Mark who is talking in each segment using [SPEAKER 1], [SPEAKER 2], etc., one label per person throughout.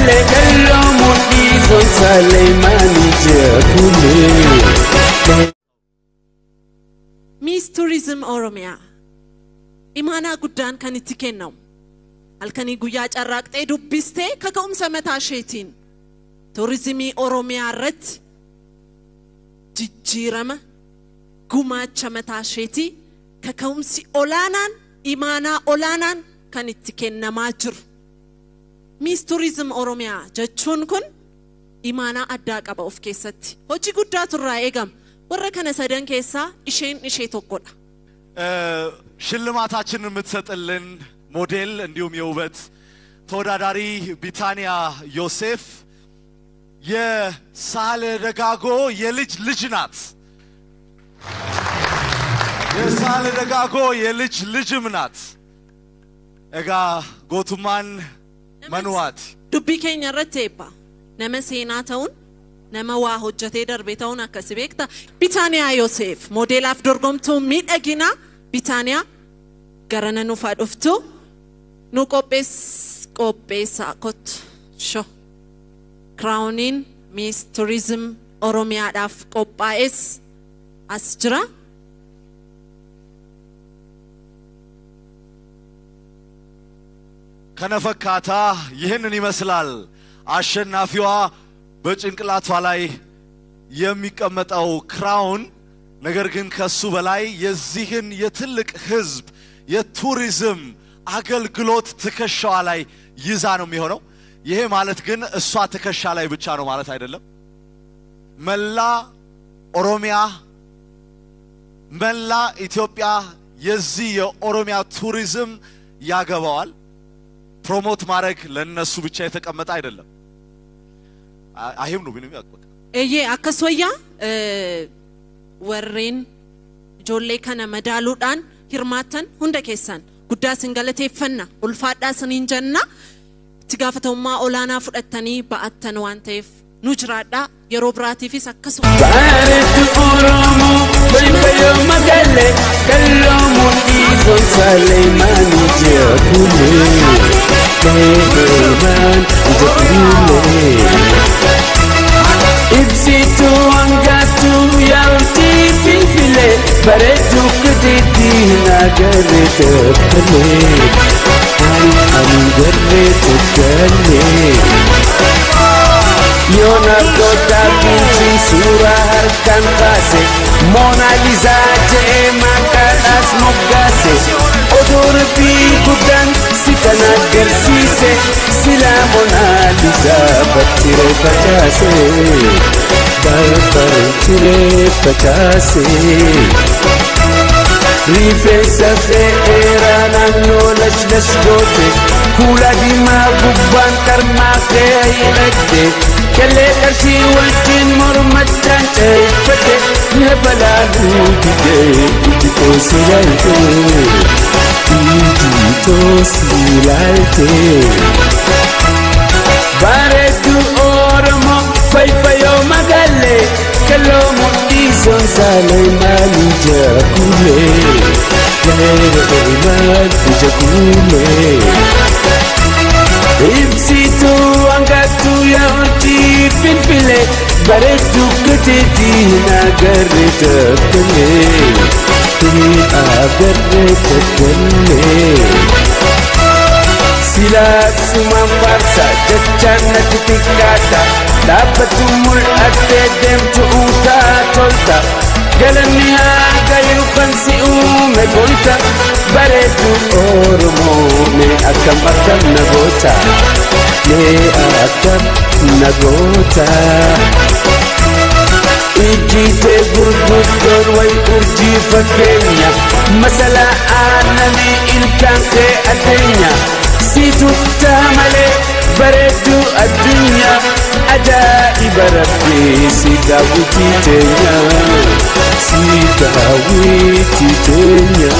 [SPEAKER 1] magalle kallo mudhi son Saleemani jeekule.
[SPEAKER 2] Miis Turizim Oromiyaa imaanaa guddaan kan itti kennamu halkanii guyyaa carraaqxee dubbistee kaka'umsa mataa isheetiin turizimii Oromiyaa irratti jijjiirama gumaacha mataa isheetii kaka'umsi olaanaan imaanaa olaanaan kan itti kennamaa jiru. Miis Turizim Oromiyaa jechuun kun imaanaa addaa qaba of keessatti. Hojii guddaatu irraa eegama. Warra kana sadan keessaa isheen ishee tokkodha.
[SPEAKER 3] ሽልማታችንን የምትሰጥልን ሞዴል እንዲሁም የውበት ተወዳዳሪ ቢታንያ ዮሴፍ የሳህለ ደጋጎ የልጅ ልጅ ናት። የሳህለ ደጋጎ የልጅ ልጅም ናት። እጋ ጎቱማን መኑዋት
[SPEAKER 2] Dubbii keenya irratti eebba. Nama seenaa ta'uun, nama waa hojjetee darbe ta'uun akkasi beekta. Bitaaniyaa Yoseef moodeelaaf dorgomtuu miidhaginaa Bitaaniyaa garana nufaa dhuftu nu qophees qopheessaa kottu sho. Kiraawuniin Miis Turizim Oromiyaadhaaf qophaa'es as jira.
[SPEAKER 3] ከነፈካታ ይህንን ይመስላል። አሸናፊዋ በጭንቅላቷ ላይ የሚቀመጠው ክራውን ነገር ግን ከሱ በላይ የዚህን የትልቅ ህዝብ የቱሪዝም አገልግሎት ትከሻዋ ላይ ይዛ ነው የሚሆነው። ይሄ ማለት ግን እሷ ትከሻ ላይ ብቻ ነው ማለት አይደለም። መላ ኦሮሚያ፣ መላ ኢትዮጵያ የዚህ የኦሮሚያ ቱሪዝም ያገባዋል። ፕሮሞት ማድረግ ለነሱ ብቻ የተቀመጠ አይደለም። አ- አይም ነው ምንም ያቅበቃ
[SPEAKER 2] Eeyyee akkas wayyaa eh, warreen ijoollee kana madaaluudhaan hirmaattan hunda keessan guddaa isin galateeffanna ulfaadhaa isiniin jenna itti gaafatamummaa olaanaa fudhattanii ba'attan waan ta'eef nu jiraadhaa yeroo biraatiifis akkasuma.
[SPEAKER 1] Bareedu Oromoo baybayoo magalle kallo mudhi son Saleemani jeekule. Saleeman jeekule. Ibsituu hangaatu yaa'utti finfile bareedu kudiitti nagarre tokkole. Ani ani garre tokkole. Yoona goota binti suuraa harkaan baase Moona Liizaa jedhee maqaadhaas moggaase Oduu rabbii guddaan si kan agarsiise Silaa Moona Liizaa bartiree facaase Barbartiree facaase Rifeensa dheeraa naannoo lash goote Kuula diimaa gubbaan qarmaa kee hidhatte Kellee qarshii wajjin mormachaan dheeffate Na balaaluu didee iji toosi ilaalte Iji toosi ilaalte Bareedu Oromoo fayyifayoo magalle Kelloo mudhii sonsaalee maali jaakule Leeree maali jaakule Ibsituu hangaatu yaa'utti finfile Bareedu kuteetii nagarre tokkole Tuni agarre tokkole Silaasumaan faarsa jechaan natti xiqqaata Dhaabbatu mul'attee deemtu uutaa tolta Galanni harka yookaan si uume goota Bareedu Oromoo mee akkam akkam na goota Mee akkam na goota Ijjiitee gurguddoon wayi urjii fakkeenya Masala aannanii ilkaan kee addeenya Siitu taa malee bareedduu addunyaa Ajaa'iba rabbii si daawwitii teenya Si daawwitii teenya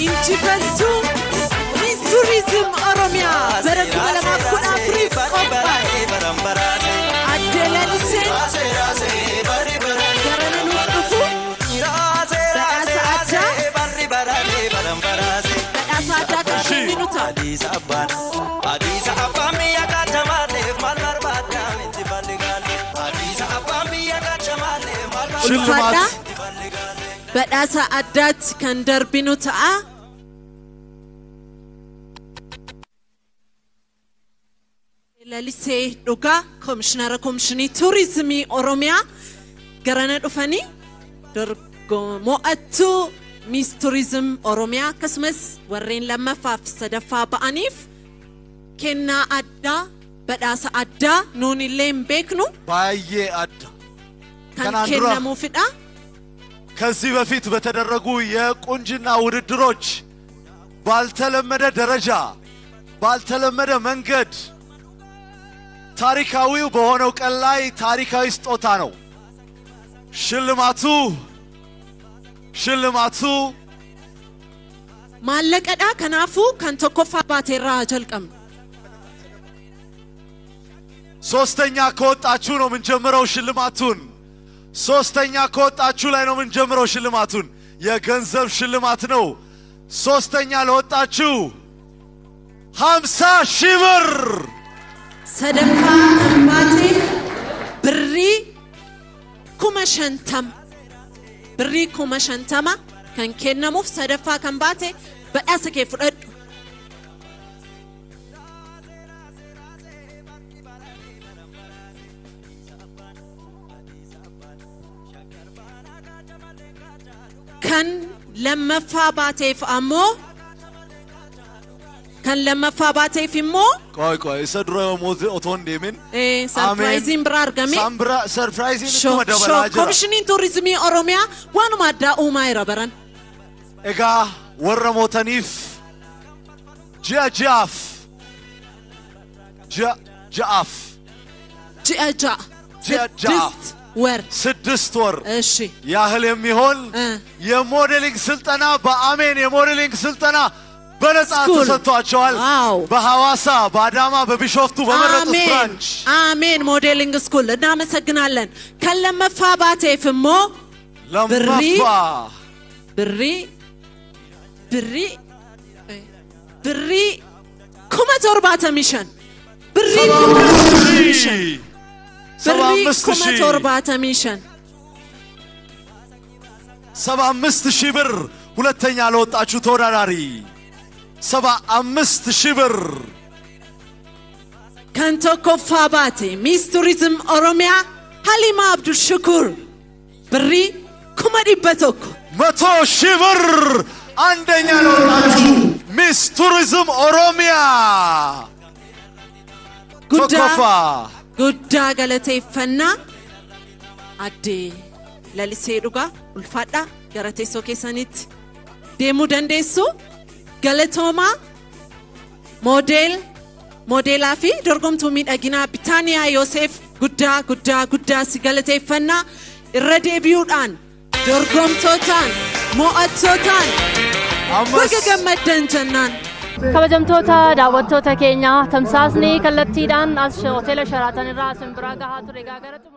[SPEAKER 2] injifattuu Miss Tourism Oromiyaa bara kuma lamaaf kudha afuriif qophaa'e addee lalisee gara nanuuf dhufu badhaasa addaa badhaasa addaa kan kenninu ta'a. ulfaadhaa badhaasa addaatti kan darbinu ta'a. Lalisee dhugaa komishinara komishinii tuurizimii Oromiyaa garana dhufanii dorgo- mo'attuu miis tuurizim Oromiyaa akkasumas warreen lammaffaaf sadaffaa ba'aniif kennaa addaa badhaasa addaa nuun illee hin beeknu
[SPEAKER 3] baay'ee adda
[SPEAKER 2] kan
[SPEAKER 3] Kanaan dura-
[SPEAKER 2] kennamuufidha.
[SPEAKER 3] ከዚህ በፊት በተደረጉ የቁንጅና ውድድሮች ባልተለመደ ደረጃ ባልተለመደ መንገድ ታሪካዊው በሆነው ቀን ላይ ታሪካዊ ስጦታ ነው። ሽልማቱ ሽልማቱ
[SPEAKER 2] maallaqadha kanaafuu kan tokkoffaa baateerraa jalqabnu
[SPEAKER 3] ሶስተኛ ከወጣችሁ ነው የምንጀምረው ሽልማቱን። ሶስተኛ ከወጣችሁ ላይ ነው የምንጀምረው ሽልማቱን። የገንዘብ ሽልማት ነው። ሶስተኛ ለወጣችሁ ሀምሳ ሺህ ብር
[SPEAKER 2] sadaffaa kan baatee birrii kuma shantama birrii kuma shantama kan kennamuuf sadaffaa kan baate badhaasa kee fudhadhu kan lammaffaa baateef ammoo kan lammaffaa baateef immoo
[SPEAKER 3] ቆይ ቆይ isa dura ሞት- otoo hin deemin
[SPEAKER 2] eh, sarpiraayiziin biraa argame
[SPEAKER 3] Sambira- sarpiraayiziin
[SPEAKER 2] Shoo-
[SPEAKER 3] ittuma dabalaa
[SPEAKER 2] shoo-
[SPEAKER 3] jira
[SPEAKER 2] komishiniin tuurizimii oromiyaa waanuma addaa uumaa jira baran
[SPEAKER 3] egaa warra mootaniif ji'a ji'aaf ji'a ja'aaf
[SPEAKER 2] ji'a ja'a
[SPEAKER 3] ji'a ja'a
[SPEAKER 2] ስድስት ወር
[SPEAKER 3] ስድስት ወር
[SPEAKER 2] እሺ
[SPEAKER 3] ያህል የሚሆን
[SPEAKER 2] እ።
[SPEAKER 3] የሞዴሊንግ ስልጠና በአሜን የሞዴሊንግ ስልጠና በነጻ
[SPEAKER 2] ስኩል።
[SPEAKER 3] ተሰጥቷቸዋል።
[SPEAKER 2] ዋው።
[SPEAKER 3] በሐዋሳ፣ በአዳማ፣ በቢሾፍቱ በመረጡት
[SPEAKER 2] አሜን
[SPEAKER 3] ብራንች
[SPEAKER 2] አሜን ሞዴሊንግ ስኩል እናመሰግናለን ከለመፋ ባቴፍ ሞ
[SPEAKER 3] ለመፋ
[SPEAKER 2] ብሪ ብሪ ብሪ ኩመ ቶርባተሚሸን ብሪ ኩመ ቶርባተሚሸን
[SPEAKER 3] ሰባ
[SPEAKER 2] ብሪ
[SPEAKER 3] አምስት
[SPEAKER 2] ኩመ
[SPEAKER 3] ሺህ
[SPEAKER 2] ቶርባተሚሸን
[SPEAKER 3] ሰባ አምስት ሺህ ብር ሁለተኛ ለወጣችሁ ተወዳዳሪ ሰባ አምስት ሺህ ብር
[SPEAKER 2] kan tokkoffaa baate miis turizim oromiyaa halimaa abdul shukur birrii kuma dhibba tokko
[SPEAKER 3] መቶ ሺህ ብር አንደኛ ለወጣችሁ ሚስ ቱሪዝም ኦሮሚያ
[SPEAKER 2] guddaa
[SPEAKER 3] ቶኮፋ
[SPEAKER 2] guddaa galateeffannaa addee lalisee dhugaa ulfaadhaa gara teessoo keessanitti deemuu dandeessu galatoomaa moodeel moodeelaa fi dorgomtuu miidhaginaa bitaaniyaa yoosef guddaa guddaa guddaa si galateeffannaa irra deebi'uudhaan dorgomtootaan mo'attootaan
[SPEAKER 3] አምስት
[SPEAKER 2] baga gammaddan jennaan
[SPEAKER 4] kabajamtoota daawwattoota keenya tamsaasni kallattiidhaan as hoteela sharaatan irraa isin biraa gahaa ture egaa gara xumura-